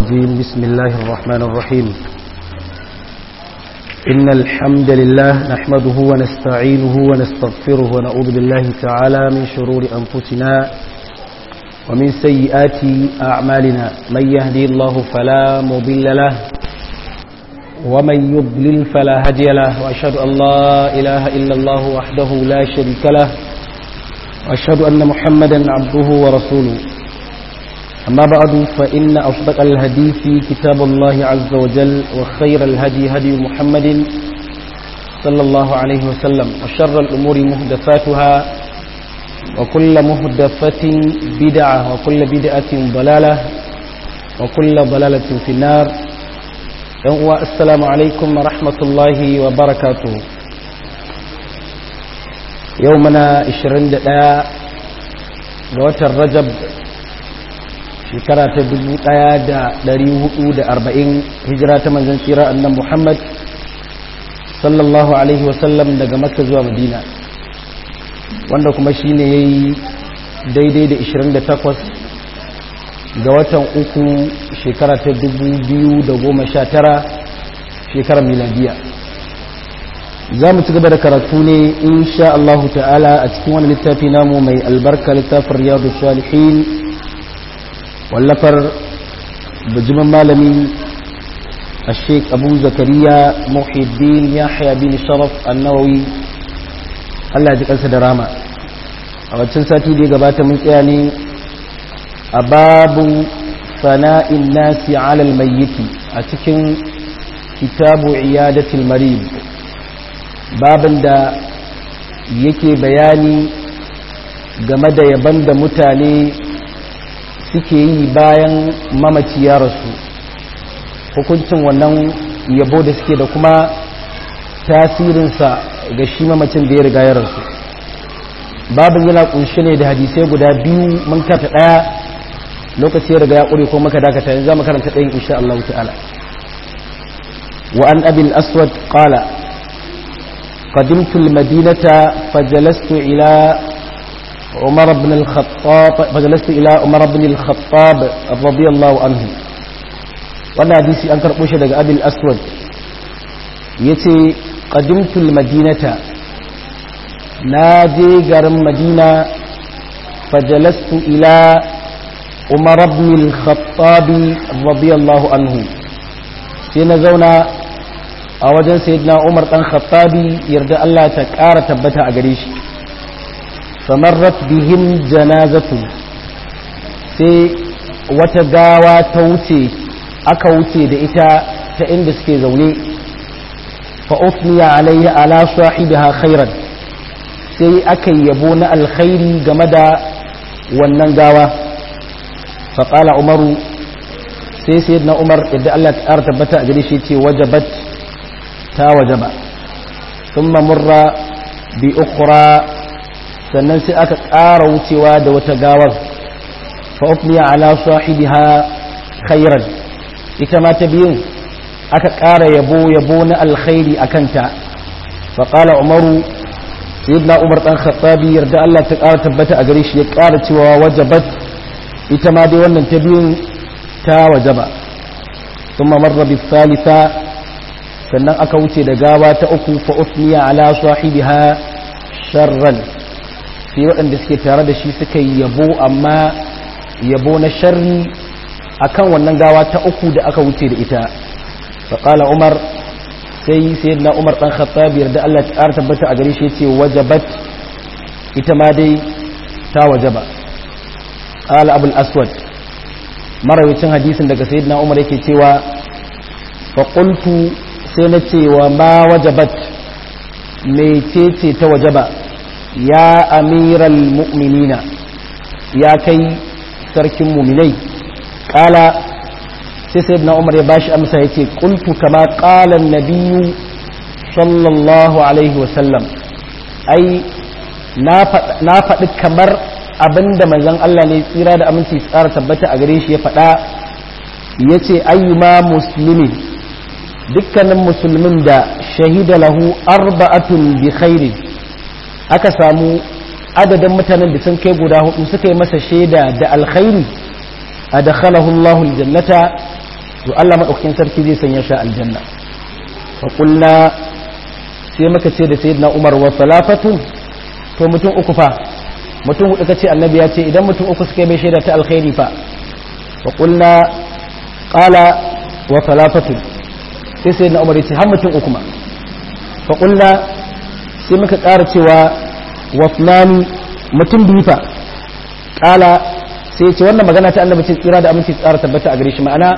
الرجيم بسم الله الرحمن الرحيم إن الحمد لله نحمده ونستعينه ونستغفره ونعوذ بالله تعالى من شرور أنفسنا ومن سيئات أعمالنا من يهدي الله فلا مضل له ومن يضلل فلا هدي له وأشهد أن لا إله إلا الله وحده لا شريك له وأشهد أن محمدا عبده ورسوله أما بعد فإن أصدق الهديث كتاب الله عز وجل وخير الهدي هدي محمد صلى الله عليه وسلم وشر الأمور مهدفاتها وكل مهدفة بدعة وكل بدعة ضلالة وكل ضلالة في النار السلام عليكم ورحمة الله وبركاته يومنا 21 ga watan rajab shekara ta 1440 hijira ta manzan tsira annan muhammad sallallahu alaihi wasallam daga makka zuwa madina wanda kuma shi ne ya yi daidai da 28 ga watan uku shekara ta 2019 shekarar miladiya za mu ci gaba da karatu ne insha Allah ta'ala a cikin wani littafi namu mai albarka littafin riyadu salihin wallafar bijimin malami a sheik abu zakariya muhiddin yahya bin sharaf annawawi Allah ji kansa da rama a waccan sati da ya gabata mun tsaya ne a babu sana'in nasi alal mayyiti a cikin kitabu iyadatul marid babin da yake bayani game da yaban da mutane suke yi bayan mamaci ya rasu hukuncin wannan yabo da suke da kuma tasirinsa ga shi mamacin da ya riga ya rasu babin yana kunshi ne da hadisai guda biyu mun kata daya lokaci ya riga ya ƙure ko maka dakata yanzu za mu karanta ɗayan insha Allah ta'ala wa an abil aswad qala قدمت المدينة فجلست إلى عمر بن الخطاب فجلست إلى عمر بن الخطاب رضي الله عنه وانا حديثي أنكر بوشة دقى أبي الأسود يتي قدمت المدينة ناجي قرم مدينة فجلست إلى عمر بن الخطاب رضي الله عنه سينزونا a wajen sayyidina Umar dan Khattabi yarda Allah ta ƙara tabbata a gare shi famarrat bihim janazatu sai wata gawa ta wuce aka wuce da ita ta inda suke zaune fa usniya alayhi ala sahibiha khairan sai aka yabo na alkhairi game da wannan gawa fa qala umaru sai sayyidina Umar yarda Allah ta ƙara tabbata a gare shi ce wajabat ta wajaba sun murra bi ukura sannan sai aka ƙara wucewa da wata gawar fa'ufniya ala sahibiha khairan ita ma ta biyun aka ƙara yabo yabo na alkhairi a kanta faƙala umaru sayyidina umar ɗan khattabi yarda Allah ta ƙara tabbata a gare shi ya ƙara cewa wajabat ita ma dai wannan ta biyun ta wajaba ثم مر بالثالثة sannan aka wuce da gawa ta uku fa usniya ala sahibiha sharran sai waɗanda suke tare da shi suka yi yabo amma yabo na sharri akan wannan gawa ta uku da aka wuce da ita fa qala umar sai sayyidina umar dan khattab yarda Allah ta ƙara tabbata a gare shi yace wajabat ita ma dai ta wajaba qala abul aswad marawicin hadisin daga sayyidina umar yake cewa fa qultu sai na cewa ma wajabat mecece ta wajaba ya amiral mu'minina ya kai sarkin muminai kala sai sai na umar ya bashi amsa ya ce kultu kama kalan nabiyu sallallahu alaihi wasallam ai na faɗi kamar abinda manzon Allah ne tsira da aminci tsara tabbata a gare shi ya faɗa ya ce ayyuma musulmi dukkanin musulmin da shahida lahu arba'atun bi khairi aka samu adadin mutanen da sun kai guda hudu suka yi masa shaida da alkhairi adkhalahu Allahu aljannata to Allah madaukakin sarki zai sanya shi aljanna fa qulna sai muka ce da sayyidina Umar wa salafatun to mutum uku fa mutum hudu kace annabi ya ce idan mutum uku suka yi mai shaida ta alkhairi fa fa qulna qala wa salafatun sai sayyidina Umar ya ce har mutum uku ma fa qulna sai muka ƙara cewa wa fulani mutum biyu fa qala sai ce wannan magana ta annabi ce tsira da aminci tsara tabbata a gare shi ma'ana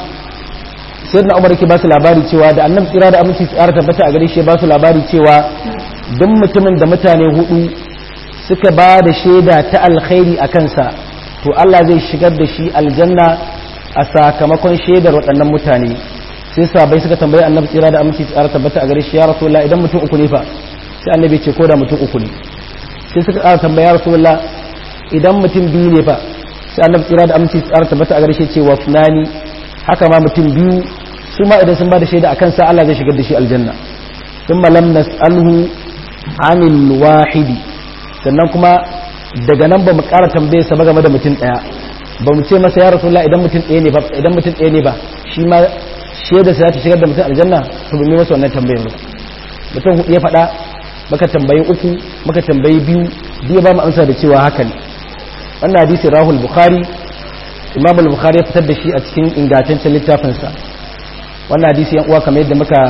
sai na umar ke ba su labari cewa da annabi tsira da aminci tsara tabbata a gare shi ba su labari cewa duk mutumin da mutane hudu suka ba da shaida ta alkhairi a kansa to Allah zai shigar da shi aljanna a sakamakon shaidar waɗannan mutane sai sabai suka tambayi annabi tsira da aminci tsara tabbata a gare shi ya rasulullah idan mutum uku ne fa sai annabi ce ko da mutum uku ne sai suka ƙara tambaya rasulullah idan mutum biyu ne fa sai annabi tsira da aminci tsara tabbata a garshe cewa fulani haka ma mutum biyu su ma idan sun ba da shaida a kansa Allah zai shigar da shi aljanna thumma lam nas'alhu anil wahidi sannan kuma daga nan ba mu ƙara tambaye sa ba game da mutum ɗaya ba mu ce masa ya rasulullah idan mutum ɗaya ne ba idan mutum ɗaya ne ba shi ma shaida sa ta shigar da mutum aljanna to ba mu masa wannan tambayar ba mutum hudu ya faɗa muka tambayi uku muka tambayi biyu biyu ba mu amsa da cewa haka ne wannan hadisi rahul bukhari imam al-bukhari ya fitar da shi a cikin ingantaccen littafinsa wannan hadisi yan uwa kamar yadda muka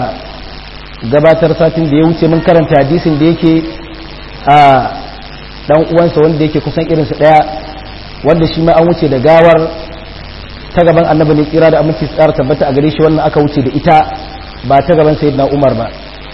gabatar satin da ya wuce mun karanta hadisin da yake a dan uwansa wanda yake kusan irinsu daya wanda shi ma an wuce da gawar ta gaban annabi ne kira da aminci tsara tabbata a gare shi wannan aka wuce da ita ba ta gaban sayyidina umar ba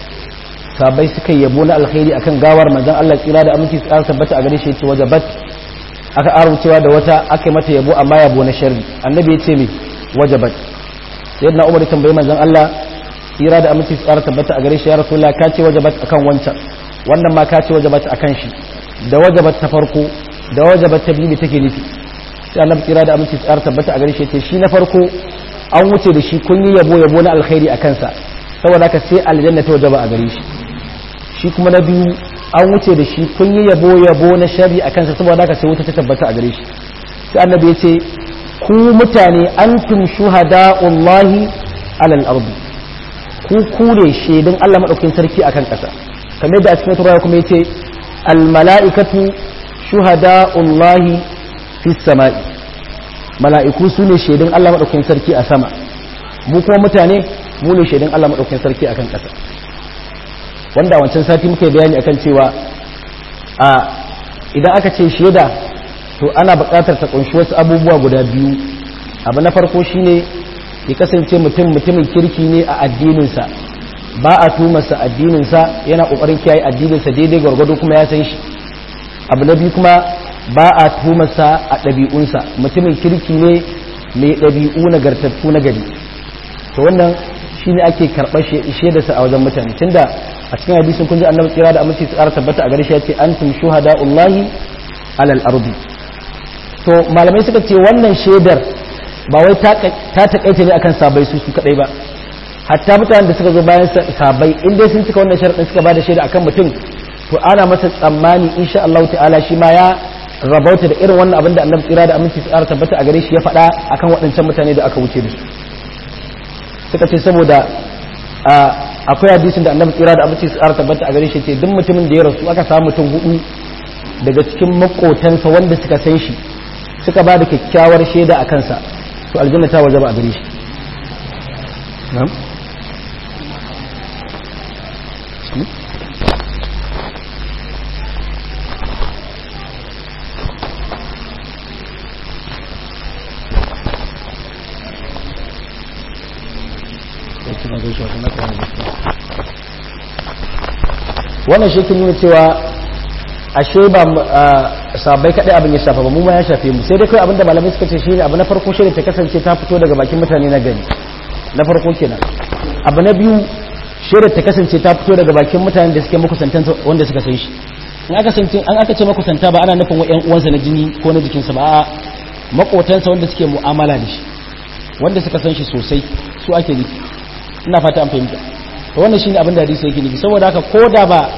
sabai suka yabo na alkhairi akan gawar manzon Allah tsira da aminci tsara tabbata a gare shi yace wajabat aka araucewa da wata aka mata yabo amma yabo na sharri annabi ya ce mai wajabat sayyidina umar ya tambayi manzon Allah tsira da aminci tsara tabbata a gare shi ya rasulullah ka ce wajabat akan wancan wannan ma ka ce wajabat akan shi da wajabat ta farko da wajabat ta biyu take nufi sai annabi tsira da aminci tsara tabbata a gare shi ce shi na farko an wuce da shi kun yi yabo yabo na alkhairi a kansa saboda haka sai aljanna ta wajaba a gare shi shi kuma na biyu an wuce da shi kun yi yabo yabo na shari a kansa saboda haka sai wuta ta tabbata a gare shi sai annabi ya ce ku mutane antum shuhada'ullahi alal ardi ku kure shaidun Allah madaukakin sarki akan kasa kamar da a cikin turawa kuma yace al mala'ikatu shuhada'ullahi fis sama'i mala'iku su ne shaidun Allah madaukakin sarki a sama mu kuma mutane mu ne shaidun Allah madaukakin sarki akan kasa wanda wancan sati muka yi bayani akan cewa a idan aka ce shaida to ana buƙatar ta kunshi wasu abubuwa guda biyu abu na farko shine ya kasance mutum mutumin kirki ne a addininsa ba a tumarsa addininsa yana ƙoƙarin kiyaye addininsa daidai gwargwado kuma ya san shi abu na biyu kuma ba a tumarsa a ɗabi'unsa mutumin kirki ne mai ɗabi'u nagartattu na gari to wannan shine ake karɓar shaidarsa a wajen mutane tunda a cikin hadisin kun ji annabi kira da aminci tsara tabbata a gare shi yace antum shuhada'ullahi alal ardi to malamai suka ce wannan shaidar ba wai ta takaice ne akan sabai su su kadai ba hatta mutanen da suka zo bayan sabai in dai sun cika wannan sharadin suka bada shaida akan mutum to ana masa tsammani insha Allah ta'ala shi ma ya rabauta da irin wannan abin da annabi kira da aminci tsara tabbata a gare shi ya faɗa akan waɗancan mutane da aka wuce da su suka ce saboda akwai hadisin da annabi tsira da abinci su tabbata a gare shi ce duk mutumin da ya rasu aka samu mutum hudu daga cikin makotansa wanda suka san shi suka ba da kyakkyawar shaida a kansa to aljanna ta waje ba a gare shi wannan shi nuna cewa ashe ba sabai kadai abin ya shafa ba mu ma ya shafe mu sai dai kai abinda malamai suka ce shine abu na farko shi ta kasance ta fito daga bakin mutane na gari na farko kenan abu na biyu shi ta kasance ta fito daga bakin mutanen da suke makusantan wanda suka san shi in aka san an aka ce makusanta ba ana nufin wa ƴan uwansa na jini ko na jikinsa ba a'a makotansa wanda suke mu'amala da shi wanda suka san shi sosai su ake nufi ina fata an fahimta to wannan shine abin da hadisi yake nufi saboda haka ko da ba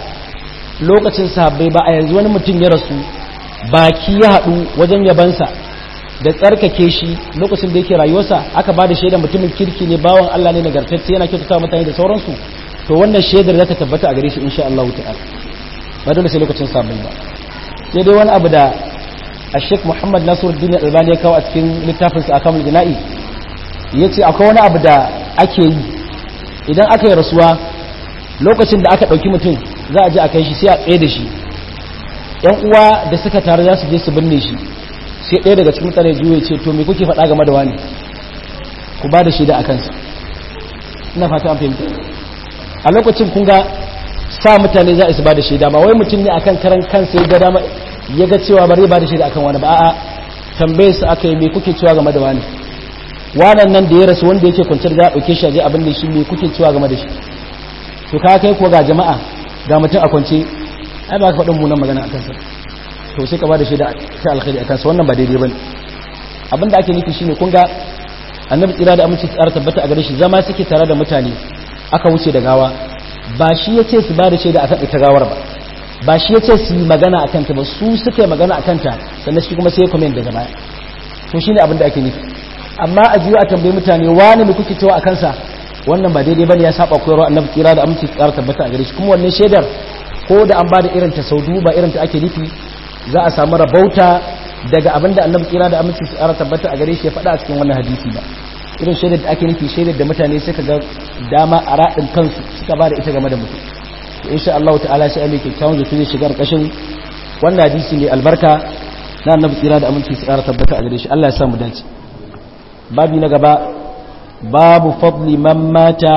lokacin sahabbai ba a yanzu wani mutum ya rasu baki ya haɗu wajen yabansa da tsarkake shi lokacin da yake rayuwarsa aka ba da shaidar mutumin kirki ne bawan Allah ne nagartacce yana kyautata mutane da sauransu to wannan shaidar za ta tabbata a gare shi insha Allah ta'ala ba dole sai lokacin sabon ba sai dai wani abu da a Sheikh Muhammad Nasiruddin Albani ya kawo a cikin littafin sa akamul jina'i yace akwai wani abu da ake yi idan aka yi rasuwa lokacin da aka dauki mutum za a je a kai shi sai a tsaye da shi yan uwa da suka taru za su je su binne shi sai ɗaya daga cikin mutane juya ce to me kuke faɗa game da wani ku ba da shaida a kansa ina fata an fahimta a lokacin kun ga sa mutane za a su ba da shaida ba wai mutum ne akan karan kansa ya ga dama ya ga cewa bari ba da shaida akan wani ba a'a tambaye su aka yi me kuke cewa game da wani wannan nan da ya rasu wanda yake kwanciyar za a ɗauke shi a je abin da shi me kuke cewa game da shi to ka kai kuwa ga jama'a ga mutum a kwance ai ba ka faɗin munan magana a kansa to sai ka ba da shaida ta alkhairi a kansa wannan ba daidai bane abinda ake nufi shine kun ga annabi tsira da aminci tsara tabbata a gare shi zama suke tare da mutane aka wuce da gawa ba shi ya ce su ba da shaida akan ita gawar ba ba shi ya ce su yi magana akan ta ba su suka yi magana akan ta sannan shi kuma sai ya comment daga baya to shine abinda ake nufi amma a jiyo a tambayi mutane wani ne kuke cewa a kansa wannan ba daidai bane ya saba koyarwa annabi tsira da aminci tsara tabbata a gare shi kuma wannan shaidar ko da an ba da irin ta sau ba irin ta ake nufi za a samu rabauta daga abin da annabi kira da aminci su ara tabbata a gare shi ya faɗa a cikin wannan hadisi ba irin shaidar da ake nufi shaidar da mutane suka ga dama a raɗin kansu suka ba da ita game da mutum to insha Allah ta'ala sai Allah ke kawo zato zai shiga ƙarƙashin wannan hadisi ne albarka na annabi kira da aminci su ara tabbata a gare shi Allah ya sa mu dace babi na gaba babu fadli man mata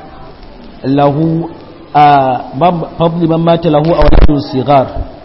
lahu a fadli man mata lahu a wadatun sigar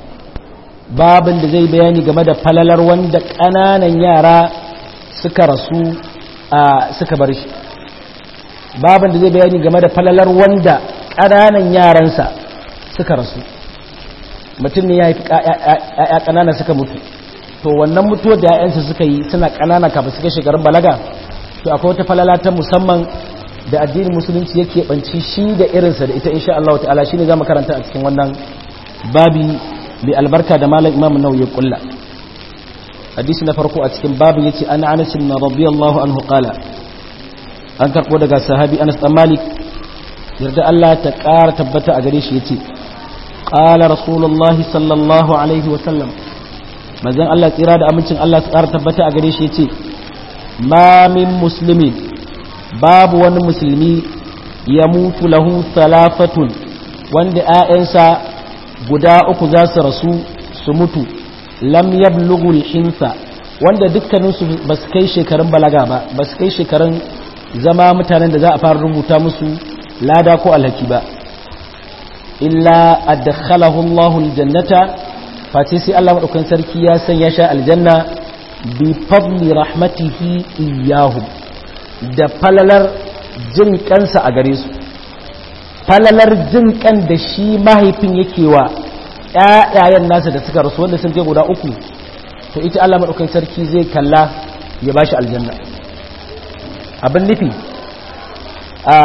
babin da zai bayani game da falalar wanda ƙananan yara suka rasu a suka bar shi babin da zai bayani game da falalar wanda ƙananan yaransa suka rasu mutum ne ya haifi ya ƙanana suka mutu to wannan mutuwar da ya'yansa suka yi suna ƙanana kafin suka shekarun balaga to akwai wata falala ta musamman da addinin musulunci yake banci shi da irinsa da ita insha Allah ta'ala shine zamu karanta a cikin wannan babi mai albarka da malam imam nau ya kulla hadisi na farko a cikin babin yace ana anas bin radiyallahu anhu qala an karbo daga sahabi anas dan malik yarda Allah ta ƙara tabbata a gare shi yace qala rasulullahi sallallahu alaihi wa sallam manzon Allah tsira da amincin Allah ta ƙara tabbata a gare shi yace ma min muslimin babu wani musulmi ya mutu lahu salafatun wanda 'ya'yansa guda uku za su rasu su mutu lam yablughul hinsa wanda dukkaninsu ba su kai shekarun balaga ba ba su kai shekarun zama mutanen da za a fara rubuta musu lada ko alhaki ba illa adkhalahu Allahu aljannata face sai Allah madaukakin sarki ya sanya shi aljanna bi fadli rahmatihi iyyahum da falalar jin kansa a gare su falalar jin kan da shi mahaifin yake wa ƴaƴayen nasa da suka rasu wanda sun kai guda uku to ita Allah madaukakin sarki zai kalla ya bashi aljanna abin nufi a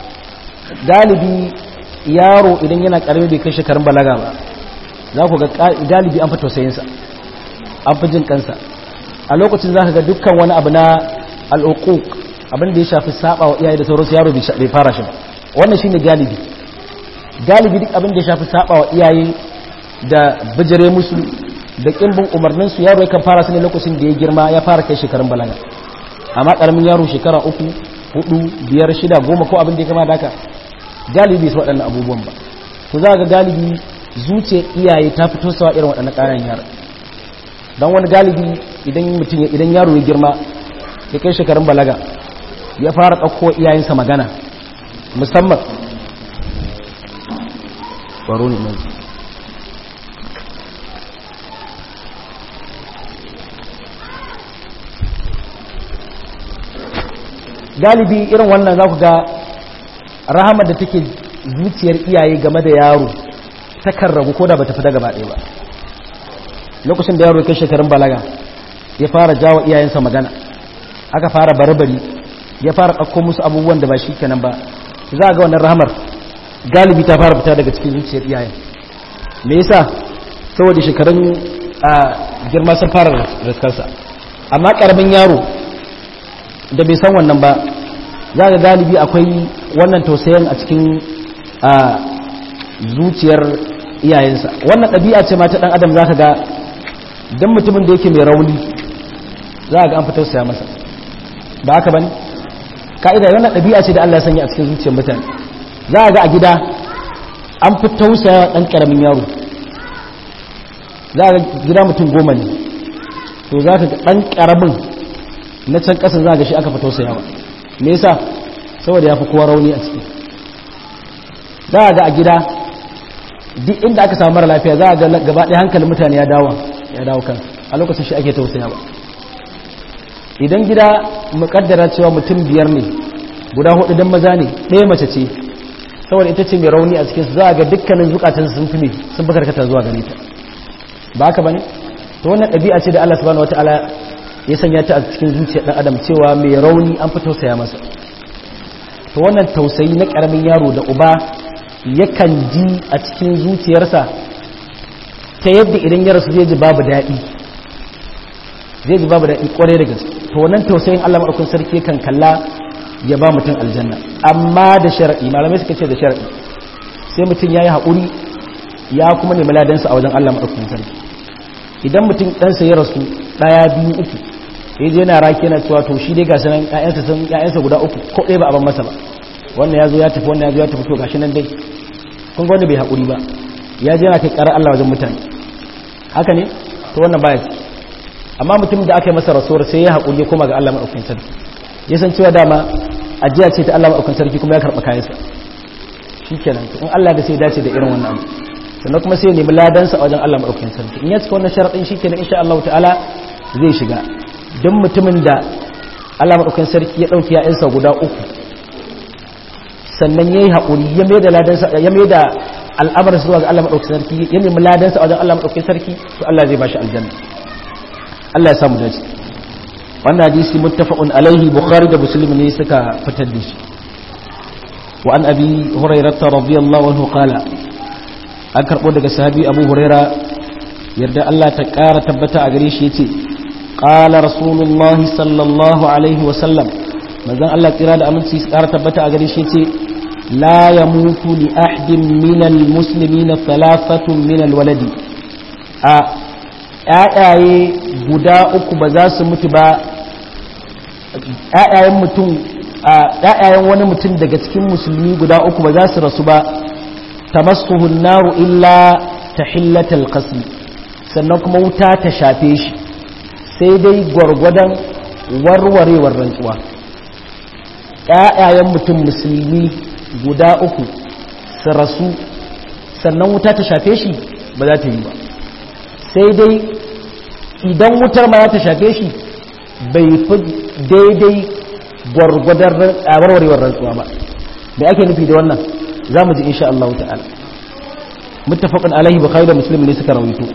galibi yaro idan yana karami bai kai shekarun balaga ba za ku ga galibi an fi tausayinsa an fi jin kansa a lokacin za ka ga dukkan wani abu na al'uquq abin da ya shafi saba wa iyaye da sauransu yaro bai fara shi ba wannan shine galibi galibi duk abin da ya shafi saba wa iyaye da bijire musu da kimbin umarnin su yaro yakan fara su ne lokacin da ya girma ya fara kai shekarun balaga amma karamin yaro shekara uku hudu biyar shida goma ko abin da ya kama da haka galibi su waɗannan abubuwan ba to za ga galibi zuciyar iyaye ta fito sawa irin waɗannan ƙananan yara don wani galibi idan mutum idan yaro ya girma ya kai shekarun balaga ya fara ɗauko iyayensa magana musamman baro ne mai galibi irin wannan za ku ga rahamar da take zuciyar iyaye game da yaro takan ragu ko da ba tafi daga baɗe ba lokacin da yaro ya kai shekarun balaga ya fara jawo iyayensa magana aka fara barbari ya fara ɗauko musu abubuwan da ba shi kenan ba za a ga wannan rahamar galibi ta fara fita daga cikin zuciyar iyayen me yasa saboda shekarun a girma sun fara riskarsa amma karamin yaro da bai san wannan ba za ga galibi akwai wannan tausayin a cikin zuciyar iyayensa wannan ɗabi'a ce ma ta ɗan adam za ka ga don mutumin da yake mai rauni za ga an fi tausaya masa ba haka ba ne ka'ida wannan ɗabi'a ce da Allah ya sanya a cikin zuciyar mutane za a ga a gida an fi tausaya ɗan ƙaramin yaro za a ga gida mutum goma ne to za ka ga ɗan ƙaramin na can ƙasa za a ga shi aka fi tausayawa me yasa saboda ya fi kowa rauni a ciki za a ga a gida duk inda aka samu mara lafiya za a ga gaba ɗaya hankalin mutane ya dawo ya dawo kan a lokacin shi ake tausayawa idan gida mukaddara cewa mutum biyar ne guda hudu don maza ne ɗaya mace ce saboda ita ce mai rauni a cikinsu za a ga dukkanin zukatan sun fi ne sun fi karkata zuwa gare ta ba haka ba ne to wannan ɗabi'a ce da Allah subhanahu wataala ya sanya ta a cikin zuciyar ɗan adam cewa mai rauni an fi tausaya masa to wannan tausayi na ƙaramin yaro da uba yakan ji a cikin zuciyarsa ta yadda idan ya rasu zai ji babu daɗi zai ji babu daɗi ƙwarai da gaske to wannan tausayin Allah maɗaukin sarki kan kalla ya ba mutum aljanna amma da sharaɗi malamai suka ce da sharaɗi sai mutum ya yi haƙuri ya kuma nemi ladansa a wajen Allah maɗaukin sarki idan mutum ɗansa ya rasu ɗaya biyu uku ya je yana raki yana cewa to shi dai gashi nan ƴaƴansa sun ƴaƴansa guda uku ko ɗaya ba a ban masa ba wannan ya zo ya tafi wannan ya zo ya tafi to gashi nan dai kun ga wanda bai haƙuri ba ya je yana kai ƙarar Allah wajen mutane haka ne to wannan baya ciki amma mutum da aka yi masa rasuwar sai ya haƙuri ya koma ga Allah maɗaukin sarki ya san cewa dama ajiya ce ta Allah maɗaukin sarki kuma ya karɓa kayansa shi kenan in Allah da sai dace da irin wannan abu sannan kuma sai ya nemi ladansa a wajen Allah maɗaukin sarki in ya cika wannan sharaɗin shi kenan insha Allah ta'ala zai shiga don mutumin da Allah maɗaukin sarki ya ɗauki ya'yansa guda uku sannan ya yi haƙuri ya mai da ladansa ya mai da al'amarin zuwa ga Allah maɗaukin sarki ya nemi ladansa a wajen Allah maɗaukin sarki to Allah zai ba shi aljanna Allah ya samu dace wannan hadisi muttafaqun alaihi bukhari da muslim ne suka fitar da shi wa an abi hurairah radiyallahu anhu qala an karbo daga sahabi abu huraira yarda Allah ta kara tabbata a gare shi yace qala rasulullah sallallahu alaihi wa sallam manzon Allah kira da aminci su kara tabbata a gare shi yace la yamutu li ahadin minal muslimina thalathatun minal waladi a ‘ya'yaye guda uku ba za su mutu ba ‘ya'yayen mutum ‘ya'yayen wani mutum daga cikin musulmi guda uku ba za su rasu ba ta masu naru illa ta hillatal kasi sannan kuma wuta ta shafe shi sai dai gwargwadon warwarewar rantsuwa ‘ya'yayen mutum musulmi guda uku su rasu sannan wuta ta shafe shi ba za ta yi ba sai dai idan wutar ma ta shafe shi bai fi daidai gwargwadon warwarewar rantsuwa ba da ake nufi da wannan za mu ji insha Allah ta'ala muttafaqun alaihi bukhari da muslim ne suka rawaito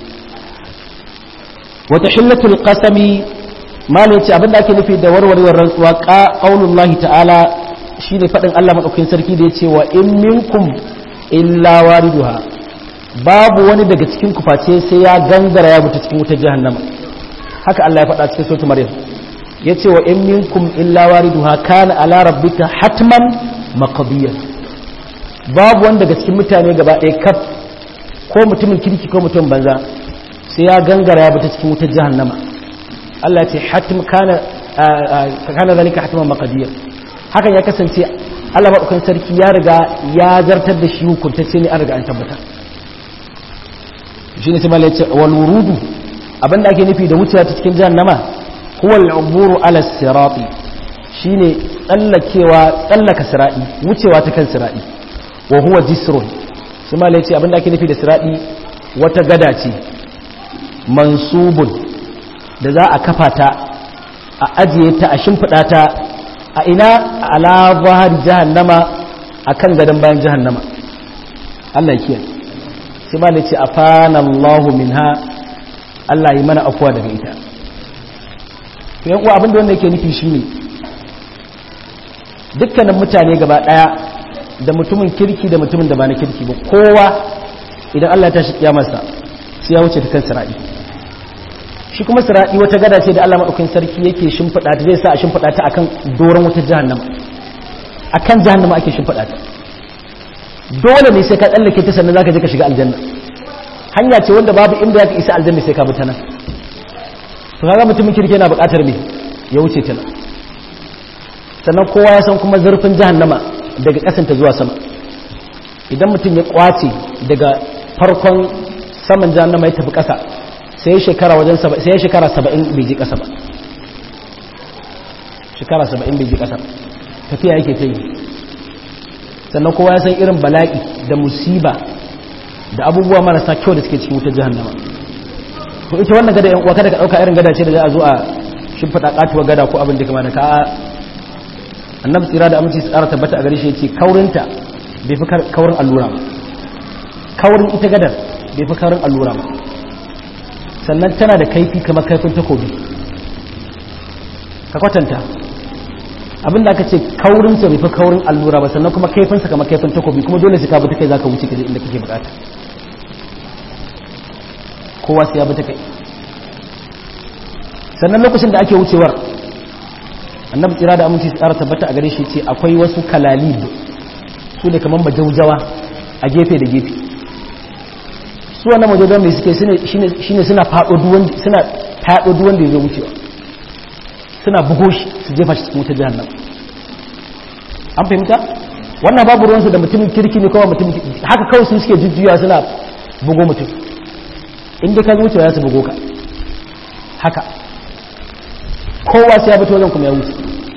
wata hillatul qasami malai ce abinda ake nufi da warwarewar rantsuwa ka qaulullahi ta'ala shine fadin Allah madaukakin sarki da yace wa in minkum illa wariduha babu wani daga cikin kuface sai ya gangara ya mutu cikin wutar jahannama haka Allah ya faɗa cikin sautu maryam ya ce wa in minkum illa wariduha kana ala rabbika hatman maqdiyan babu wani daga cikin mutane gaba ɗaya kaf ko mutumin kirki ko mutumin banza sai ya gangara ya mutu cikin wutar jahannama Allah ya ce hatm kana kana zalika hatman maqdiyan hakan ya kasance Allah maɗaukan sarki ya riga ya zartar da shi hukuntacce ne an riga an tabbatar shi ne sai malai ce wal wurudu abinda ake nufi da wucewa ta cikin jahannama huwa al-uburu ala sirati shine tsallakewa tsallaka sirati wucewa ta kan sirati wa huwa jisrun sai malai ce abinda ake nufi da sirati wata gada ce mansubun da za a kafa ta a ajiye ta a shimfida ta a ina ala zahar jahannama akan gadon bayan jahannama Allah ya kiyaye sai ba da ce a fanallahu min ha Allah yi mana afuwa daga ita to yan uwa abinda wanda yake nufi shi ne dukkanin mutane gaba daya da mutumin kirki da mutumin da ba na kirki ba kowa idan Allah ya tashi kiyamarsa sai ya wuce ta kan sira'i shi kuma siradi wata gada ce da Allah madaukakin sarki yake shimfida ta zai sa a shimfida ta akan doron wata jahannama akan jahannama ake shimfida ta dole ne sai ka tsallake ta sannan zaka je ka shiga aljanna hanya ce wanda babu inda zaka isa aljanna sai ka bi ta nan to kaga mutumin kirki yana buƙatar me ya wuce ta nan sannan kowa ya san kuma zurfin jahannama daga ƙasanta zuwa sama idan mutum ya kwace daga farkon saman jahannama ya tafi ƙasa sai shekara wajen sai shekara 70 bai je ƙasa ba shekara 70 bai je ƙasa tafiya yake ta yi sannan kowa ya san irin bala'i da musiba da abubuwa marasa kyau da suke cikin wutar jahannama to ita wannan gada yan uwa kada ka dauka irin gada ce da za a zo a shimfiɗa katuwar gada ko abin da kama da ka annabi tsira da aminci tsara tabbata a gare shi yace kaurinta bai fi kaurin allura ba kaurin ita gadar bai fi kaurin allura ba sannan tana da kaifi kamar kaifin takobi ka kwatanta abinda aka ce kaurinsa bai fi kaurin allura ba sannan kuma kaifinsa kamar kaifin takobi kuma dole su ka bi ta kai za ka wuce ka inda kake bukata kowa sai ya bi ta kai sannan lokacin da ake wucewar annabi tsira da aminci tsara tabbata a gare shi ce akwai wasu kalalib su ne kamar majaujawa a gefe da gefe su wannan majaujawa mai suke shine suna faɗo duwan da ya zo wucewa suna bugo shi su jefa shi cikin wuta jahannam an fahimta wannan babu ruwansu da mutumin kirki ne kawai mutumin haka kawai su suke jujjuya suna bugo mutum inda ka wucewa ya su bugo ka haka kowa sai ya fito wajen kuma ya wuce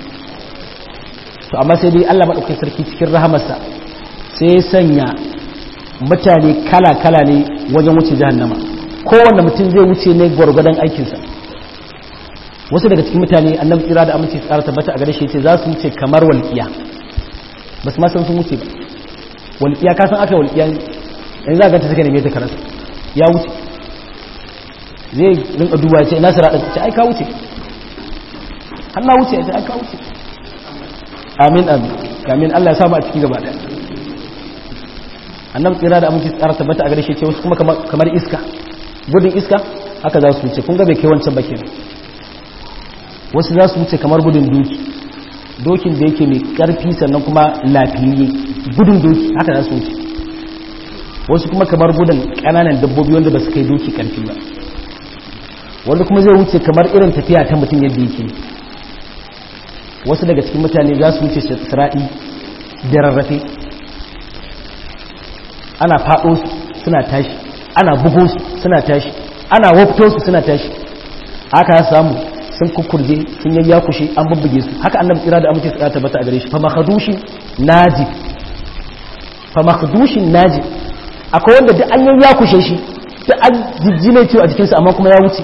to amma sai dai Allah maɗaukai sarki cikin rahamarsa sai ya sanya mutane kala-kala ne wajen wuce jahannama kowanne mutum zai wuce ne gwargwadon aikinsa wasu daga cikin mutane annabi tsira da aminci tsara tabbata a gare shi ce za su wuce kamar walƙiya ba su ma san sun wuce ba walƙiya ka san aka walƙiya yanzu za a ganta suka neme ta karasa ya wuce zai rinka duba ya ce ina sira ce ai ka wuce har na wuce ya ce ai ka wuce amin amin amin Allah ya samu a ciki gaba daya annabi tsira da aminci tsara tabbata a gare shi ce wasu kuma kamar iska gudun iska haka za su wuce kun ga bai kai wancan ba kenan wasu za su wuce kamar gudun doki dokin da yake mai karfi sannan kuma lafiyayye gudun doki haka za su wuce wasu kuma kamar gudun kananan dabbobi wanda ba su kai doki karfi ba wanda kuma zai wuce kamar irin tafiya ta mutum yadda yake wasu daga cikin mutane za su wuce sira'i da rarrafe ana faɗo su suna tashi ana bugo su suna tashi ana wafto su suna tashi aka samu sun kukurje sun yayya kushe an bubbuge su haka annabi tsira da amince tsira tabbata a gare shi fa makhdushin naji fa makhdushin naji akwai wanda duk an yayya kushe shi duk an jijjine ciwo a jikinsa amma kuma ya wuce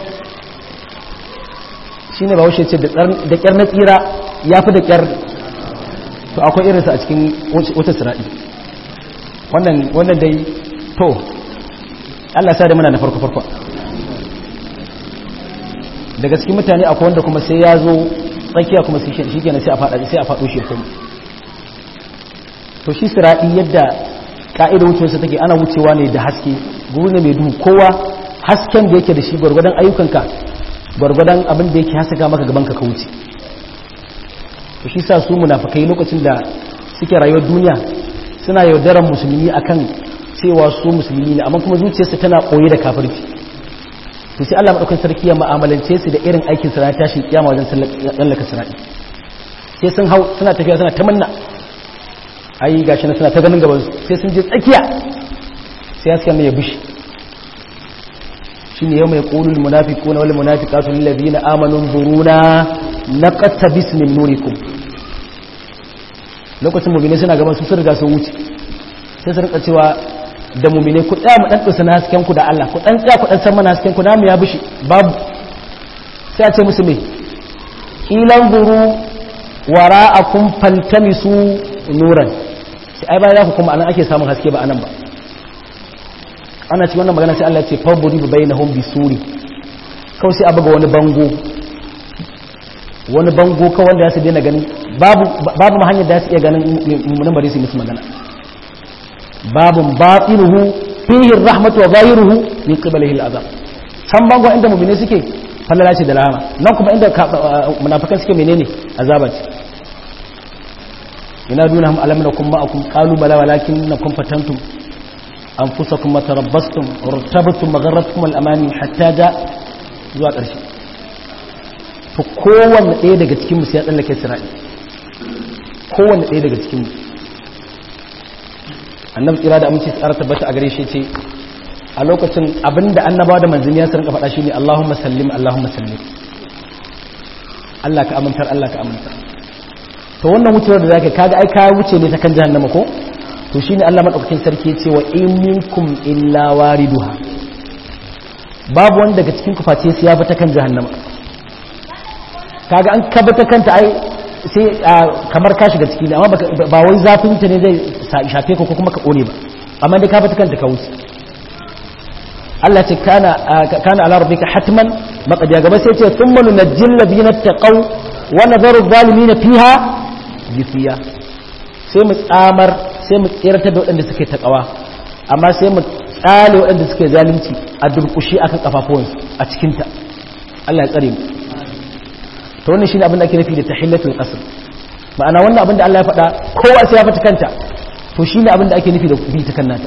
shine ba wuce ce da kyar na tsira ya fi da kyar to akwai irinsa a cikin wata sira'i wannan wannan dai to Allah sa da muna na farko farko daga cikin mutane akwai wanda kuma sai ya zo tsakiya kuma shi kenan sai a faɗa sai a faɗo shi kuma to shi sira'i yadda ka'idar wucewarsa take ana wucewa ne da haske guri ne mai duhu kowa hasken da yake da shi gwargwadon ayyukanka gwargwadon abin da yake hasaka maka gaban ka ka wuce to shi sa su munafikai lokacin da suke rayuwar duniya suna yaudaran musulmi akan cewa su musulmi ne amma kuma zuciyarsu tana koyi da kafirci to sai Allah madaukakin sarki ya mu'amalance su da irin aikin sa na tashin kiyama wajen sallaka sirati sai sun hau suna tafiya suna ta manna ai gashi na suna ta ganin gaban su sai sun je tsakiya sai suka mai bishi shine yau mai qulul munafiquna wal munafiqatu lil ladina amanu zuruna naqtabis min nurikum lokacin mu'mini suna gaban su sun riga sun wuce sai su rika cewa da mu'mini ku tsaya mu dan tsusa na hasken ku da Allah ku dan tsaya ku dan san mana hasken ku namu ya bishi babu sai a ce musu me ilan zuru wara'akum faltamisu nuran sai ai bayan ku kuma anan ake samun haske ba anan ba ana ci wannan magana sai Allah ya ce faburi bi bainahum bisuri kawai sai a buga wani bango wani bango kawai wanda ya su daina ganin babu babu ma hanyar da ya su iya ganin mummunan bari su musu magana babun batinuhu fihi rahmatu wa zahiruhu min qiblihi al'azab san bango inda mu'mini suke falala ce da rahama nan kuma inda munafikan suke menene azaba ce ina duna hum alam nakum ma'akum qalu bala walakin nakum fatantum anfusakum matarabbastum wartabtum magharratkum al-amani hatta ja zuwa ƙarshe to kowanne ɗaya daga cikin mu sai ya tsallake sirai kowanne ɗaya daga cikin mu annabi tsira da aminci tsara tabbata a gare shi ce a lokacin abinda annabawa da manzanni ya rinka faɗa shine Allahumma sallim Allahumma sallim Allah ka amintar Allah ka amintar to wannan wucewar da zaka kaga ai ka wuce ne ta kan jahannama ko to shine Allah madaukakin sarki ya ce wa in minkum illa wariduha babu wanda daga cikin ku face sai ya bi ta kan jahannama kaga an ka bi ta kanta ai sai kamar ka shiga ciki ne amma ba wai zafin ta ne zai shafe ka ko kuma ka kone ba amma dai ka bi ta kanta ka wuce Allah ce kana kana ala rabbika hatman maqdiya gaba sai ce thumma nunajjil ladina taqaw wa nadharu zalimin fiha jifiya sai mu tsamar sai mu tsirata da waɗanda suke takawa amma sai mu tsale waɗanda suke zalunci a durkushi akan kafafuwansu a cikin ta Allah ya tsare mu to wannan shine abin da ake nufi da tahillatul qasr ma'ana wannan abin da Allah ya faɗa kowa sai ya fita kanta to shine abin da ake nufi da bi ta kannata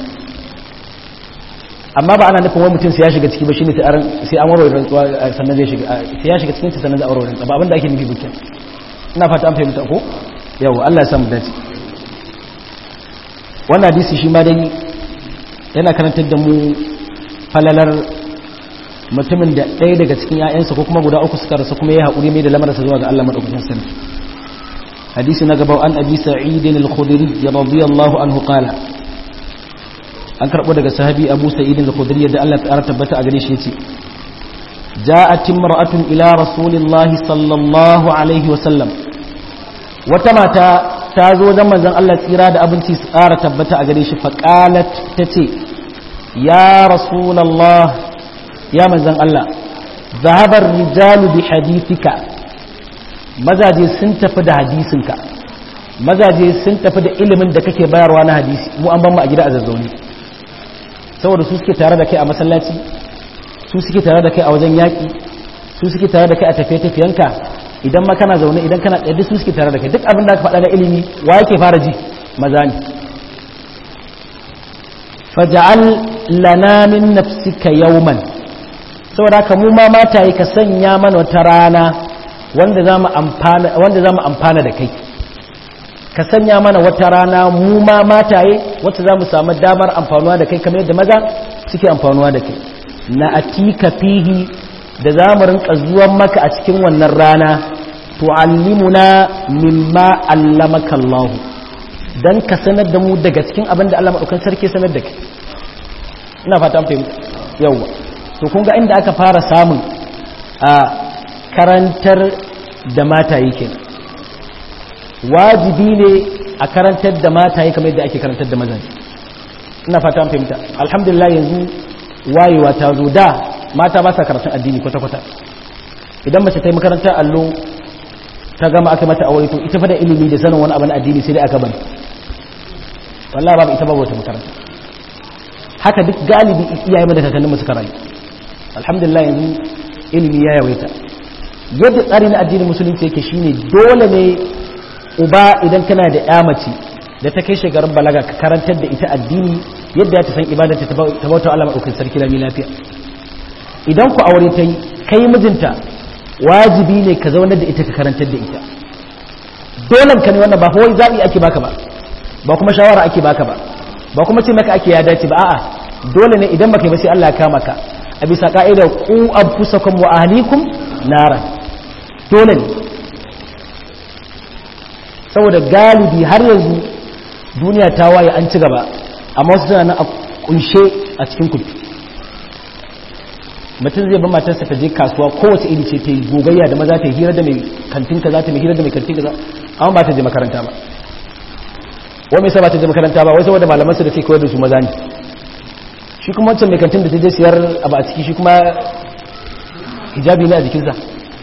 amma ba ana nufin wani mutum sai ya shiga ciki ba shine sai an sai an warware rantsuwa sannan zai shiga sai ya shiga cikin ta sannan zai warware rantsuwa ba abin da ake nufi bukin ina fata an fahimta ko yawa Allah ya samu dace wannan hadisi shi ma dai yana karantar da mu falalar mutumin da ɗaya daga cikin ‘ya'yansa ko kuma guda uku suka rasu kuma ya haƙuri mai da lamarsa zuwa ga Allah maɗaukakin sarki hadisi na gaba an abi sa'idin al-khudri ya radiyallahu anhu qala an karɓo daga sahabi abu sa'idin al-khudri da Allah ya tabbata a gare shi yace ja'at imra'atun ila rasulillahi sallallahu alaihi wa sallam wata mata ta zo wajen manzon Allah tsira da abinci su ƙara tabbata a gare shi faqalat tace ya rasulullah ya manzan Allah zahabar rijalu bi hadithika mazaje sun tafi da hadisinka mazaje sun tafi da ilimin da kake bayarwa na hadisi mu an ban mu a gida a zazzauni saboda su suke tare da kai a masallaci su suke tare da kai a wajen yaƙi su suke tare da kai a tafiye-tafiyenka idan ma kana zaune idan kana tsaye su suke tare da kai duk abin da aka faɗa na ilimi wa yake fara ji maza ne faja'al lana min nafsika yawman saboda haka mu ma mataye ka sanya mana wata rana wanda za mu amfana da kai ka sanya mana wata rana mu ma mataye wacce za mu samu damar amfanuwa da kai kamar yadda maza suke amfanuwa da kai na atika fihi da za mu rinka zuwan maka a cikin wannan rana tu'allimuna mimma allamaka Allah dan ka sanar da mu daga cikin abin da Allah madaukakin sarki sanar da kai ina fata an fahimta yawa to kun ga inda aka fara samun a karantar da mataye ke wajibi ne a karantar da mataye kamar yadda ake karantar da mazaje ina fata an fahimta alhamdulillah yanzu wayewa ta zo da mata ba sa karatun addini kwata-kwata idan mace ta yi makarantar allo ta gama aka mata aure to ita fa da ilimi da sanin wani abu na addini sai dai aka bani wallahi babu ita babu wata makaranta haka duk galibi iyaye mu da kakannin mu suka rayu alhamdulillah yanzu ilimi ya yawaita yadda tsari na addinin musulunci yake shine dole ne uba idan kana da ya mace da ta kai shekarun balaga ka karantar da ita addini yadda ya ta san ibadar ta bauta Allah madaukakin sarki lami lafiya idan ku aure ta yi kai mijinta wajibi ne ka zaunar da ita ka karantar da ita dole ka ne wannan ba kawai zabi ake baka ba ba kuma shawara ake baka ba ba kuma ce maka ake ya dace ba a'a dole ne idan baka yi ba sai Allah ya kama ka a bisa ka'idar ku anfusakum wa ahlikum nara dole ne saboda galibi har yanzu duniya ta waye an ci gaba amma wasu suna nan a kunshe a cikin kudu mutum zai ba matarsa ta je kasuwa kowace iri ce ta yi gogayya da maza ta yi hira da mai kantin kaza ta mai hira da mai kantin kaza amma ba ta je makaranta ba wai mai sa ba ta je makaranta ba wai saboda malaman su da ke koyar da su maza ne shi kuma wancan mai kantin da ta je siyar abu a ciki shi kuma hijabi ne a jikinsa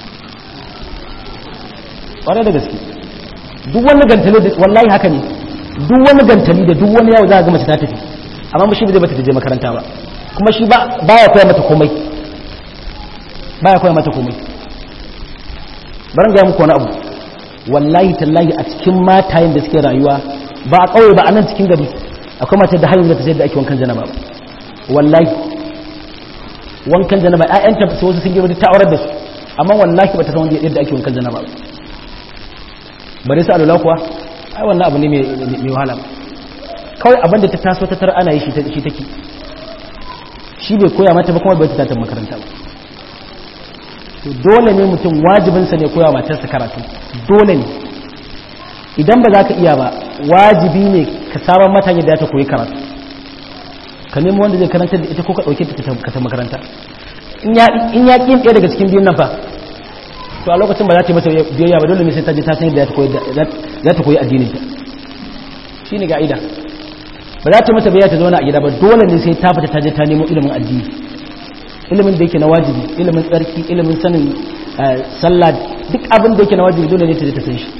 ƙwarai da gaske duk wani gantali da wallahi haka ne duk wani gantali da duk wani yawo za a ga mace ta tafi amma shi ba zai bata je makaranta ba kuma shi ba ya koya mata komai baya koya mata komai barin ga muku wani abu wallahi tallahi a cikin matayen da suke rayuwa ba a kauye ba a nan cikin gari akwai mata da hanyar da ta sayar da ake wankan janaba ba wallahi wankan janaba ƴaƴanta su wasu sun girma ta aurar da su amma wallahi ba ta san yadda ake wankan janaba ba bare su alula kuwa ai wannan abu ne mai wahala kawai abinda ta taso ta tar ana yi shi take shi bai koya mata ba kuma bai ta makaranta ba to dole ne mutum wajibinsa ne koya matarsa karatu dole ne idan ba za ka iya ba wajibi ne ka saman mata yadda ta koyi karatu ka nemo wanda zai karanta da ita ko ka ɗauke ta ta makaranta in ya ƙin ɗaya daga cikin biyun nan fa to a lokacin ba za ta yi mata biyayya ba dole ne sai ta je ta san yadda za ta koyi addinin ta shi ne ga'ida ba za ta mata biyayya ta zauna a gida ba dole ne sai ta fita ta je ta nemo ilimin addini ilimin da yake na wajibi ilimin tsarki ilimin sanin sallah duk abin da yake na wajibi dole ne ta je ta san shi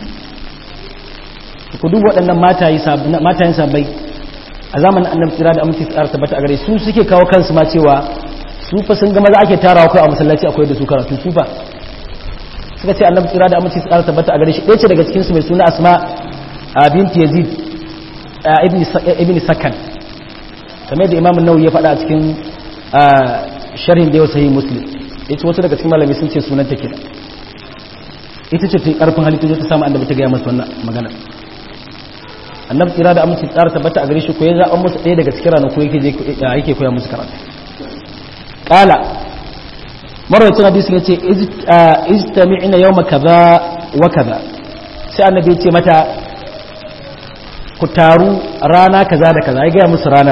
ku duk waɗannan matayen sabai a zamanin annabi tsira da aminci tsara tabbata a gare su suke kawo kansu ma cewa su fa sun ga maza ake tarawa kai a masallaci akwai da su karatu su fa suka ce annabi tsira da aminci tsara tabbata a gare shi ɗaya ce daga cikin su mai suna asma binti yazid ibn sakan kamar da imam nawawi ya faɗa a cikin sharhin da yau sahih muslim ita wasu daga cikin malami sun ce sunan ta kenan ita ce ta karfin halittu ta samu annabi ta gaya masa wannan magana annabi tsira da aminci tsara tabbata a gare shi ko ya zaɓa musu ɗaya daga cikin ranaku yake koya musu karatu ƙala marwacin hadisi ya ce ijtami'ina yawma kaza wa kaza sai annabi ya ce mata ku taru rana kaza da kaza ya gaya musu ranar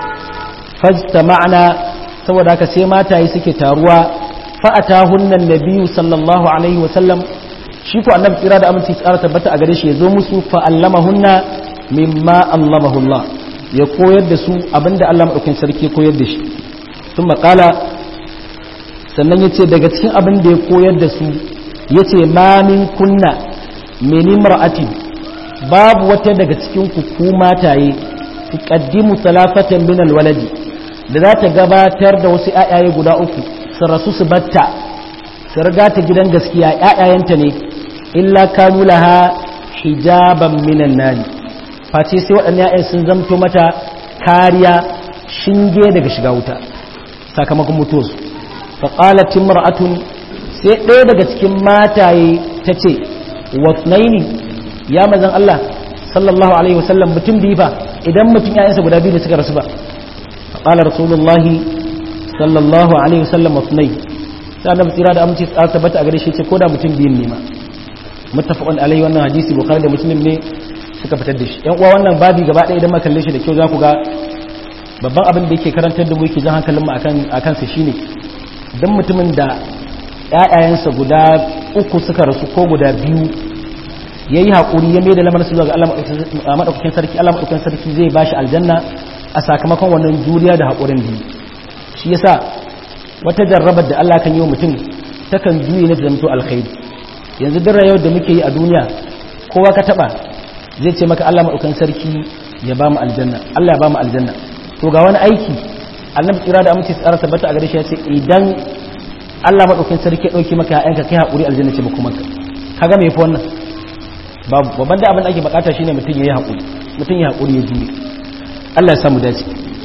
fajtama'na saboda haka sai mataye suke taruwa fa'atahunnan nabiyyu sallallahu alaihi wa sallam shi ko annabi tsira da aminci tsara tabbata a gare shi ya zo musu fa'allamahunna mimma allamahullah ya koyar da su abinda Allah maɗaukin sarki ya koyar da shi sun makala sannan ya ce daga cikin abin da ya koyar da su ya ce mamin kunna meni mar'atin babu wata daga cikin ku mataye su ƙaddimu talafatan min alwaladi da za ta gabatar da wasu ‘ya'yaye guda uku su rasu su batta su riga ta gidan gaskiya ‘ya'yayenta ne illa kanu laha hijaban minan nari face sai waɗannan ‘ya'yan sun zamto mata kariya shinge daga shiga wuta sakamakon mutuwarsu faƙalatin mar'atun sai ɗaya daga cikin mataye ta ce wasnaini ya mazan Allah sallallahu alaihi wasallam mutum biyu ba idan mutum ‘ya'yansa guda biyu da suka rasu ba faƙalar rasulullahi sallallahu alaihi wasallam wasnai sai annabi tsira da aminci tsara tabbata a gare shi ce ko da mutum biyun ne ma muttafaqun alaihi wannan hadisi bukhari da muslim ne suka fitar da shi yan uwa wannan babi gaba ɗaya idan kalle shi da kyau za ku ga babban abin da yake karantar da mu yake jan hankalin mu akan akan sa shine dan mutumin da ƴaƴayensa guda uku suka rasu ko guda biyu yayi hakuri ya mai da lamarin su zuwa ga Allah madaukakin sarki Allah madaukakin sarki zai bashi aljanna a sakamakon wannan juriya da hakurin biyu shi yasa wata jarrabar da Allah kan yi wa mutum takan juye ne da zamto alkhairi yanzu duk rayuwar da muke yi a duniya kowa ka taba zai ce maka Allah maɗaukan sarki ya ba mu aljanna Allah ya ba mu aljanna to ga wani aiki annabi tsira da amince tsara tabbata a gare shi ya ce idan Allah maɗaukan sarki ya ɗauki maka ya'yanka kai haƙuri aljanna ce ba kuma ka kaga me yafi wannan babu babban da abin da ake bukata shine mutum ya yi haƙuri mutum ya haƙuri ya jure Allah ya samu dace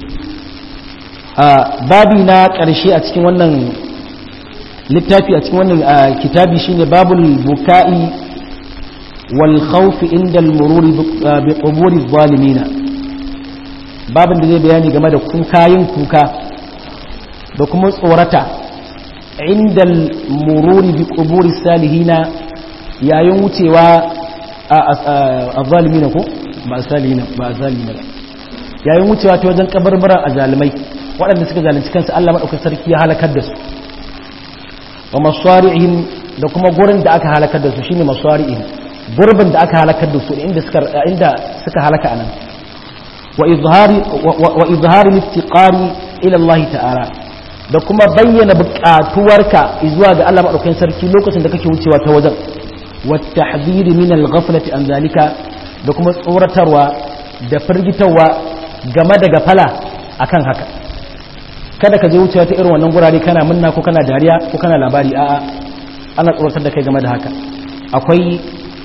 a babi na ƙarshe a cikin wannan littafi a cikin wannan kitabi shine babul buka'i والخوف عند المرور بقبور الظالمين babin da zai bayani game da kuka yin kuka da kuma tsorata inda mururi bi quburi salihina yayin wucewa a zalimina ko ba salihina ba zalimina ba yayin wucewa ta wajen kabarbaran azalimai waɗanda suka zalunci kansu Allah madaukakin sarki ya halakar da su wa masari'ihim da kuma gurin da aka halakar da su shine masari'ihim gurbin da aka halakar da su inda suka inda suka halaka anan wa izhari wa izhari iftiqari ila Allah ta'ala da kuma bayyana buƙatuwarka zuwa ga Allah madaukakin sarki lokacin da kake wucewa ta wajen wa tahdhiri min al-ghaflati an zalika da kuma tsoratarwa da firgitarwa game da gafala akan haka kada ka je wucewa ta irin wannan gurare kana munna ko kana dariya ko kana labari a'a ana tsoratar da kai game da haka akwai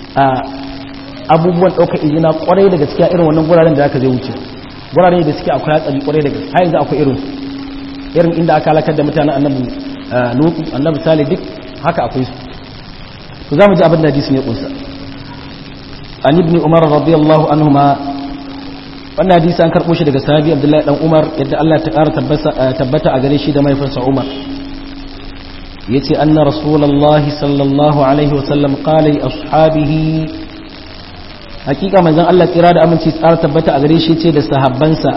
abubuwan ɗaukar izina kwarai da gaskiya irin wannan guraren da aka je wuce gurare da suke akwai hatsari kwarai da gaskiya har yanzu akwai irin irin inda aka halakar da mutanen annabi lutu annabi salih duk haka akwai su to za mu ji abin da hadisin ya kunsa an ibn umar radiyallahu anhuma wannan hadisi an karbo shi daga sahabi abdullahi dan umar yadda Allah ta ƙara tabbata a gare shi da mahaifinsa umar yace anna rasulullahi sallallahu alaihi wa sallam qala li ashabihi hakika manzon Allah kira da aminci tsara tabbata a gare shi ce da sahabbansa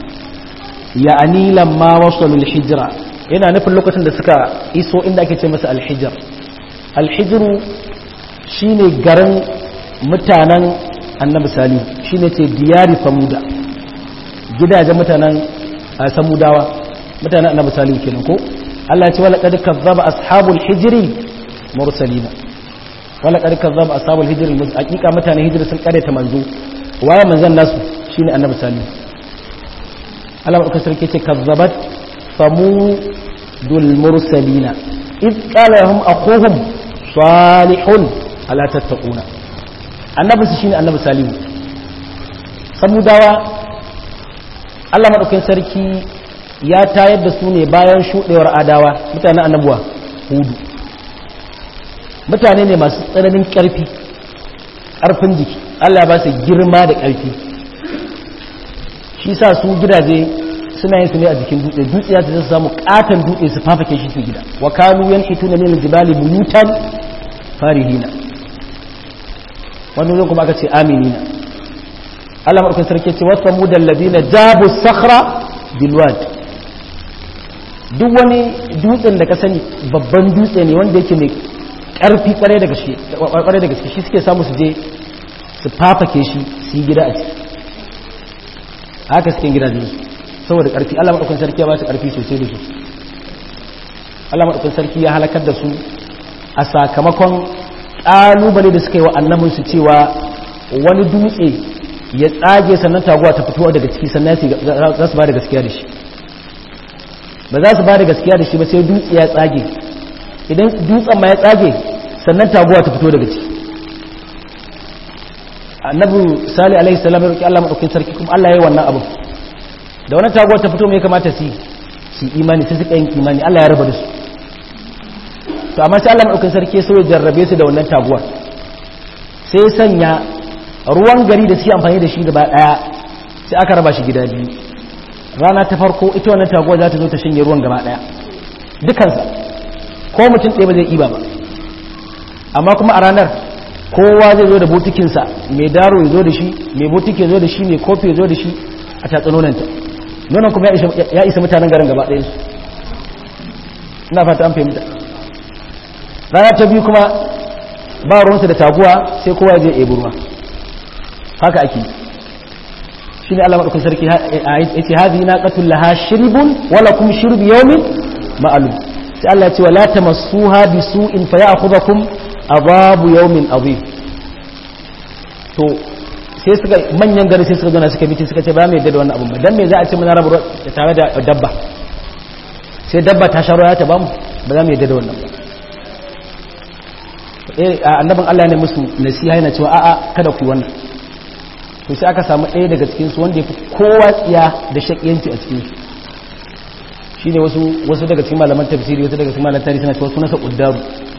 ya anilan ma wasalul hijra yana nufin lokacin da suka iso inda ake ce masa alhijr alhijru shine garin mutanen annabi salihu shine ce diyari samuda gidajen mutanen samudawa mutanen annabi salihu kenan ko Allah ya ce wala qad kazzaba ashabul hijri mursalina wala qad kazzaba ashabul hijri hakika mutanen hijri sun kare ta manzo waye manzon nasu shine annabi salihu Allah ba sarki ce kazzabat samudul mursalina id qala lahum akhuhum salihun ala tattaquna annabi su shine annabi salihu samudawa Allah madaukakin sarki ya tayar da su ne bayan shudewar adawa mutanen annabuwa hudu mutane ne masu tsananin karfi karfin jiki Allah ya ba su girma da karfi shi sa su gidaje suna yin su ne a jikin dutse dutse ya su samu katon dutse su fafake shi su gida wa kanu yanhituna min aljibali buyutan farihina wani zai kuma aka ce aminina Allah maɗaukin sarki ce wasu mu da ladina jabu sakhra bilwad duk wani dutsen da ka sani babban dutse ne wanda yake mai ƙarfi ƙwarai da gaske ƙwarai da gaske shi suke samu su je su fafake shi su yi gida a ciki haka suke gidajen su saboda ƙarfi Allah maɗaukin sarki ya ba su ƙarfi sosai da su Allah maɗaukin sarki ya halakar da su a sakamakon ƙalubale da suka yi wa annabinsu cewa wani dutse ya tsage sannan taguwa ta fito daga ciki sannan za su ba da gaskiya da shi ba za su ba da gaskiya da shi ba sai dutse ya tsage idan dutsen ma ya tsage sannan taguwa ta fito daga ciki annabi sali alaihi salam ya roki Allah madaukakin sarki kuma Allah ya yi wannan abu da wannan taguwa ta fito me ya kamata su su imani sai suka yin imani Allah ya raba da su to amma sai Allah madaukakin sarki sai ya jarrabe su da wannan taguwar sai ya sanya ruwan gari da suke amfani da shi gaba daya sai aka raba shi gida biyu rana ta farko ita wannan taguwar za ta zo ta shanye ruwan gaba daya dukansa ko mutum ɗaya ba zai iba ba amma kuma a ranar kowa zai zo da botikinsa mai daro ya zo da shi mai botiki ya zo da shi mai kofi ya zo da shi a tatsanonanta nonon kuma ya isa mutanen garin gaba ɗayansu ina fata an fahimta rana ta biyu kuma ba ruwansa da taguwa sai kowa je ebi ruwa haka ake shi ne Allah maɗaukun sarki ya ce hazi na ƙatun laha shirbun wala kuma shirbi yaumin ma'alu sai Allah ce wala ta masu ha bi su in fa ya akuba kum azabu yaumin azim to sai suka manyan gari sai suka zo na suka bici suka ce ba mai yadda da wannan abun ba dan me za a ce muna rabu tare da dabba sai dabba ta sha ruwa ta bamu ba za mu yadda da wannan ba annabin Allah ne musu nasiha yana cewa a'a kada ku yi wannan to sai aka samu ɗaya daga cikin su wanda ya fi kowa tsiya da shakiyanci a cikin su shine wasu wasu daga cikin malaman tafsiri wasu daga cikin malaman tarihi suna cewa sunansa quddaru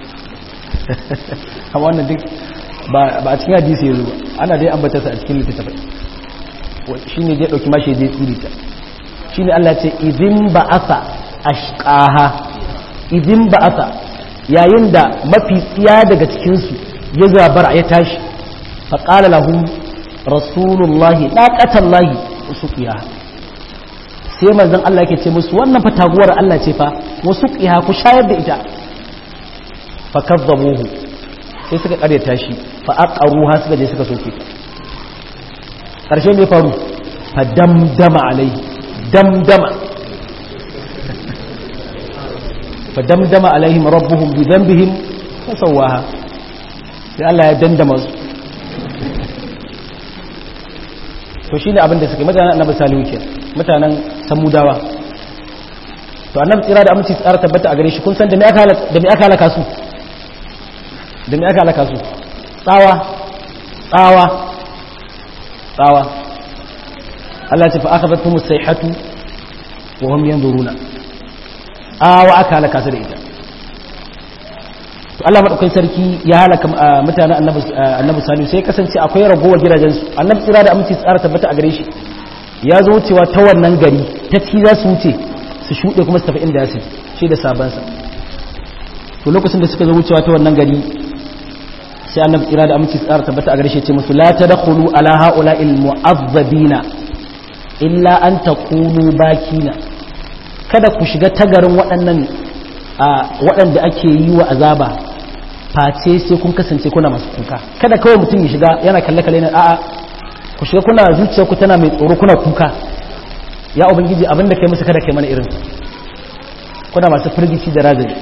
amma wannan duk ba ba a cikin hadisi yanzu ba ana dai ambata sa a cikin littattafai shine zai dauki mashi zai tsiri ta shine Allah ya ce idin ba'asa ashqaha idin ba'asa yayin da mafi tsiya daga cikinsu ya zabara ya tashi faƙala lahum rasulullahi ɗaƙatan lahi wasu ƙiya sai manzan Allah yake ce musu wannan fa taguwar Allah ce fa wasu ƙiya ku shayar da ita fa kazzabuhu sai suka ƙarya tashi fa aqaruha suka je suka soke ta ƙarshe me faru fa damdama alai damdama فدمدم عليهم ربهم بذنبهم فسواها sai Allah ya dandama su to shine abin da suke mutanen annabi salihu ke mutanen samudawa to annabi tsira da aminci tsara tabbata a gare shi kun san da me aka da me aka halaka su da me aka halaka su tsawa tsawa tsawa Allah ce fa akhadhatuhum as-sayhatu wa hum yanzuruna tsawa aka halaka su da ita to Allah madaukakin sarki ya halaka mutanen annabi annabi salihu sai kasance akwai ragowar gidajen su annabi tsira da aminci tsara tabbata a gare shi ya zo wucewa ta wannan gari ta ci za su wuce su shuɗe kuma su tafi inda ya shi da sabansa to lokacin da suka zo wucewa ta wannan gari sai annabi tsira da aminci tsara tabbata a gare shi ce musu la tadkhulu ala haula'il mu'azzabina illa an takunu bakina kada ku shiga tagarin waɗannan waɗanda ake yi wa azaba face sai kun kasance kuna masu kuka kada kawai mutum ya shiga yana kalle kalle na a'a ku shiga kuna zuciya ku tana mai tsoro kuna kuka ya ubangiji abin da kai musu kada kai mana irin kuna masu firgici da razali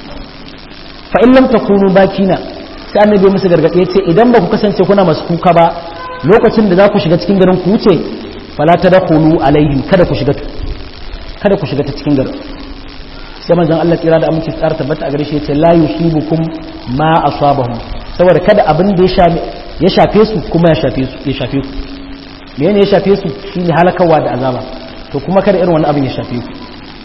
fa in lam takunu bakina sai annabi musu gargaɗe ya ce idan ba ku kasance kuna masu kuka ba lokacin da za ku shiga cikin garin ku wuce fala tadkhulu alaihim kada ku shiga kada ku shiga ta cikin garin sai manzon Allah tsira da aminci tsara tabbata a gare shi yace la yusibukum ma asabahum saboda kada abin da ya shafe su kuma ya shafe su ya shafe ku me ne ya shafe su shine halakawa da azaba to kuma kada irin wannan abin ya shafe ku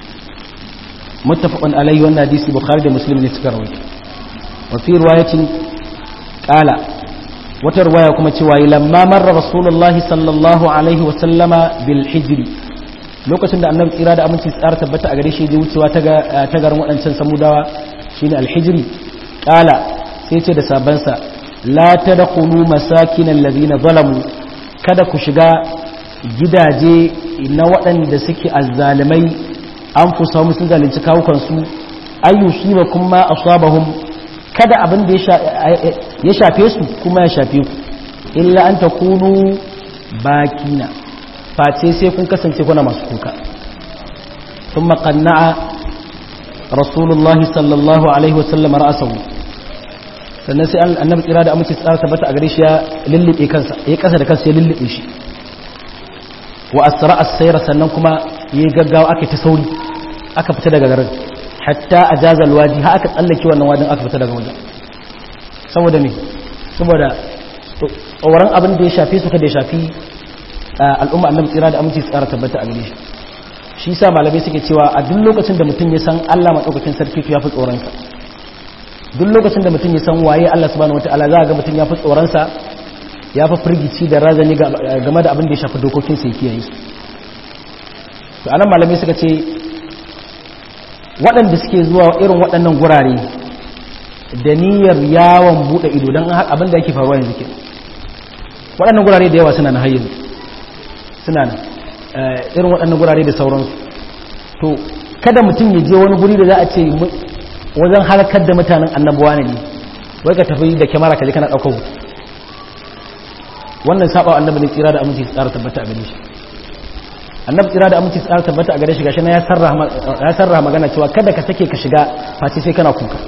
muttafaqun alayhi wannan hadisi bukhari da muslim ne suka rawaito wa fi riwayatin qala wata riwaya kuma cewa lamma marra rasulullahi sallallahu alaihi wa sallama bil hijri lokacin da annabi tsira da aminci tsara tabbata a gare shi je wucewa ta garin waɗancan samudawa shine alhijri ƙala sai ce da sabansa la tadkhulu masakin allazina zalamu kada ku shiga gidaje na waɗanda suke azzalimai an fusa musu zalunci kawukansu ayyusiba kuma asabahum kada abin da ya shafe su kuma ya shafe ku illa an takunu bakina face sai kun kasance kuna masu kuka sun maƙanna'a rasulullahi sallallahu alaihi wasallam ra'asahu sannan sai annabi tsira da amince tsara tabbata a gare shi ya lullube kansa ya kasa da kansa ya lullube shi wa asra as-sayra sannan kuma yi gaggawa aka ta sauri aka fita daga garin hatta ajaza alwadi ha aka tsallake wannan wadin aka fita daga wajen saboda me saboda tsoron abin da ya shafe su kada ya shafi al'umma annabi tsira da aminci tsara tabbata a gare shi shi sa malamai suke cewa a duk lokacin da mutum ya san Allah madaukakin sarki to ya fi tsoron sa duk lokacin da mutum ya san waye Allah subhanahu wataala za ga mutum ya fi tsoron sa ya fi firgici da razani game da abin da ya shafi dokokin sa yake yi to anan malamai suka ce waɗanda suke zuwa irin waɗannan gurare da niyyar yawon buɗe ido don abin da yake faruwa yanzu ke waɗannan gurare da yawa suna na hayyin suna nan irin waɗannan gurare da sauransu to kada mutum ya je wani guri da za a ce wajen halakar da mutanen annabuwa ne wai ka tafi da kyamara ka je kana ɗaukar hoto wannan saba annabi ne tsira da aminci tsara tabbata a gare shi annabi tsira da aminci tsara tabbata a gare shi gashi na ya sarraha magana cewa kada ka sake ka shiga face sai kana kuka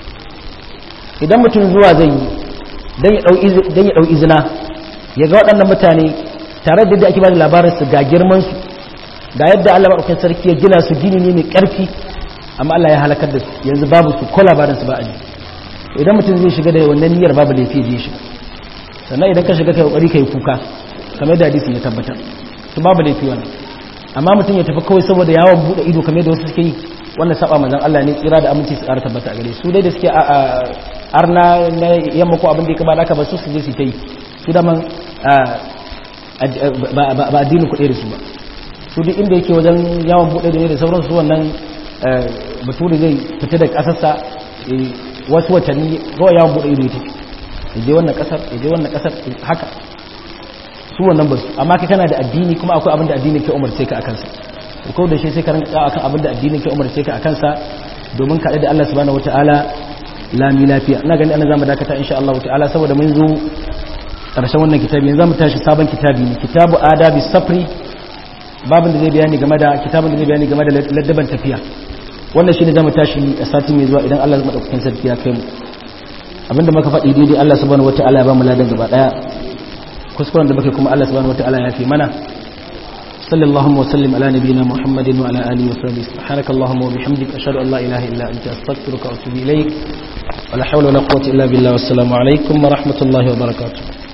idan mutum zuwa zai yi don ya ɗau izina ya ga waɗannan mutane tare da yadda ake ba da labarin su ga girman su ga yadda Allah maɗaukakin sarki ya gina su gini ne mai ƙarfi amma Allah ya halakar da su yanzu babu su ko labarin su ba a ji idan mutum zai shiga da wannan niyyar babu laifi zai shiga sannan idan ka shiga kai kokari kai kuka kamar da hadisi ya tabbatar to babu laifi wannan amma mutum ya tafi kawai saboda yawon bude ido kamar da wasu suke yi wannan saba manzon Allah ne tsira da aminci su ƙara tabbata a gare su dai da suke arna na yamma ko abin da ya kaba da ba su su je su ta yi su da man ba addinin kuɗe da su ba su duk inda yake wajen yawon bude da ne da sauransu su wannan bature zai fita da ƙasarsa wasu watanni kawai yawon bude ido ya tafi je wannan kasar je wannan kasar haka su wannan ba su amma kai kana da addini kuma akwai abin da addini ke umarce ka akan sa ko da shi sai ka rinka akan abin da addini ke umarce ka akan sa domin ka da Allah subhanahu wataala lami lafiya ina gani ana zamu dakata insha Allah ta'ala saboda mun zo karshen wannan kitabi yanzu zamu tashi sabon kitabi ne kitabu adabi safri babin da zai bayani game da kitabun da zai bayani game da laddaban tafiya wannan shine zamu tashi a sati mai zuwa idan Allah madaukakin sarki ya kai mu abinda muka faɗi daidai Allah subhanahu wata'ala ya ba mu ladan gaba daya kuskuren da muke kuma Allah subhanahu wata'ala ya fi mana وصلى اللهم وسلم على نبينا محمد وعلى آله وصحبه سبحانك اللهم وبحمدك أشهد أن لا إله إلا أنت أستغفرك وأتوب إليك ولا حول ولا قوة إلا بالله والسلام عليكم ورحمة الله وبركاته